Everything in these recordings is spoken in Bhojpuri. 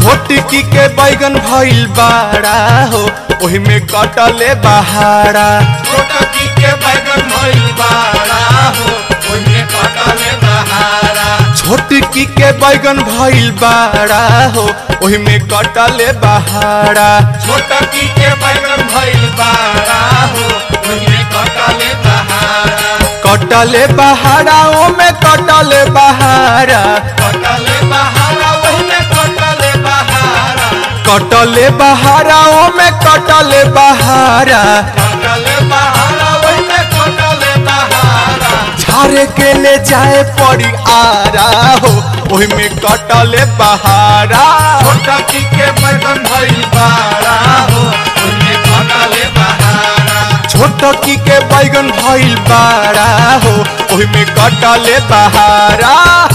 छोटकी के बैगन भइल बाड़ा हो ओही में कटले बहारा छोटकी के बैगन भइल बाड़ा हो ओहिमे कटले बहारा छोटकी के बैगन भइल बाड़ा हो ओही में कटले बहारा छोटकी के बैगन भइल बाड़ा हो ओहिमे कटले बहारा कटले बहारा ओ में कटले बहारा कटले बहारा ओहिमे कटले बहारा कटले बहारा ओ में कटले बहारा कटले बहारा ओहिमे कटले बहारा झारे के ले जाए पड़ी आरा हो ओही में कटले बहारा छोटकी के बैगन भइल बाड़ा हो ओहिमे कटले बहारा छोटकी के बैगन भइल बाड़ा हो ओही में कटले बहारा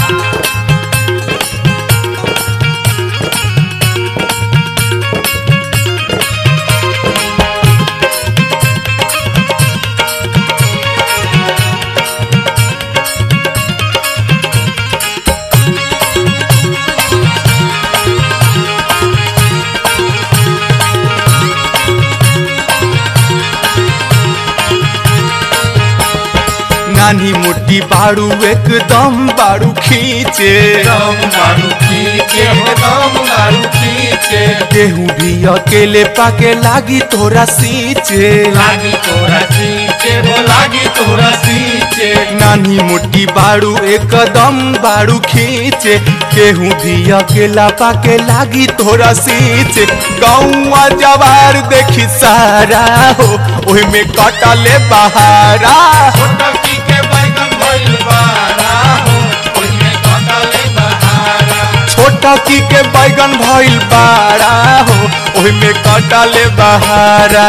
नानी मोटी बाड़ू एकदम बाड़ू खींचे दम मारू खींचे हो दम मारू खींचे गेहूं भी अकेले पाके लागी तोरा सींचे लागी तोरा सींचे हो लागी तोरा सींचे नानी मोटी बाड़ू एकदम बाड़ू खींचे केहू भी अकेला पाके लागी तोरा सींचे गौआ जवार देखी सारा हो ओही में कटले बहारा छोटकी के बैगन भइल बाड़ा हो ओहिमे कटले बहारा छोटकी के बैगन भइल बाड़ा हो ओही में कटले बहारा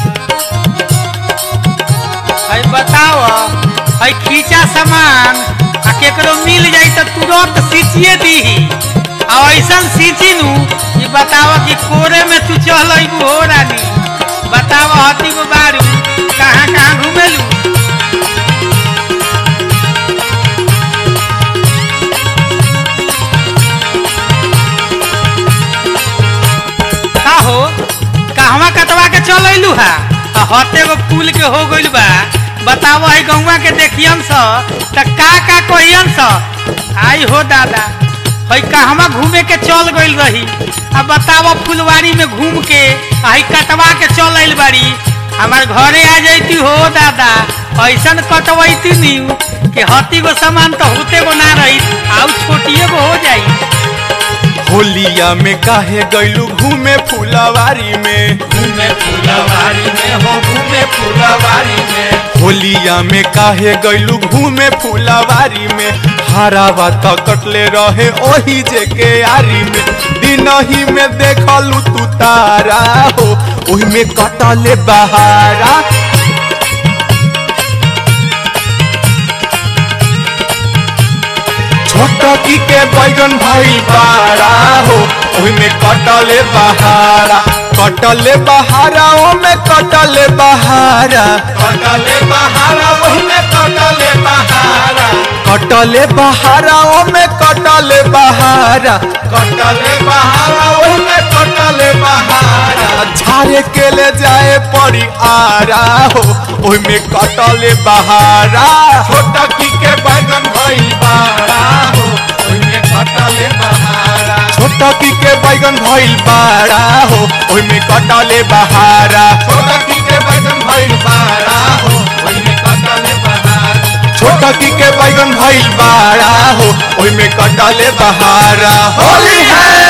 है बताओ है खींचा सामान आ केकरो मिल जाई तो तुरंत सींचिए दीही आ ऐसन सींची नू ये बताओ कि कोरे में तू चल अइबू हो रानी बताओ हती को बारू कहाँ कहाँ घूमेलू का हो कहवा कटवा के चल अइलू हा आ हते गो पुल के हो गइल बा बतावो है गौवा के देखियन स त का का कहियन स आई हो दादा है कहवा घूमे के चल गइल रही आ बतावो फुलवारी में घूम के आई कटवा के चल आइल बाड़ी हमार घरे आ जैती हो दादा ऐसन कटवैती नीव कि हती गो सामान तो होते गो ना रही आउ छोटिए गो हो जाई होलिया में काहे गइलू घूमे फुलवारी में घूमे फुलवारी में हो घूमे फुलवारी में होलिया में काहे गइलू घूमे फुलवारी में हरावा त कटले रहे ओही जे के आरी में दिन ही में देखलू तू तारा हो ओही में कटले बहारा छोटकी के बैगन भइल बाड़ा हो ओही में कटले बहारा कटले बहारा ओ में कटले बहारा कटले बहारा ओहिमे कटले बहारा कटले बहारा ओ में कटले बहारा कटले बहारा ओहिमे कटले बहारा झारे के ले जाए पड़ी आरा हो ओही में कटले बहारा छोटकी के बैगन भइल बाड़ा हो ओहिमे कटले बहारा छोटकी के बैगन भइल बाड़ा हो ओही में कटले बहारा छोटकी के बैगन भइल बाड़ा हो ओहिमे कटले बहारा छोटकी के बैगन भइल बाड़ा हो ओही में कटले बहारा होली है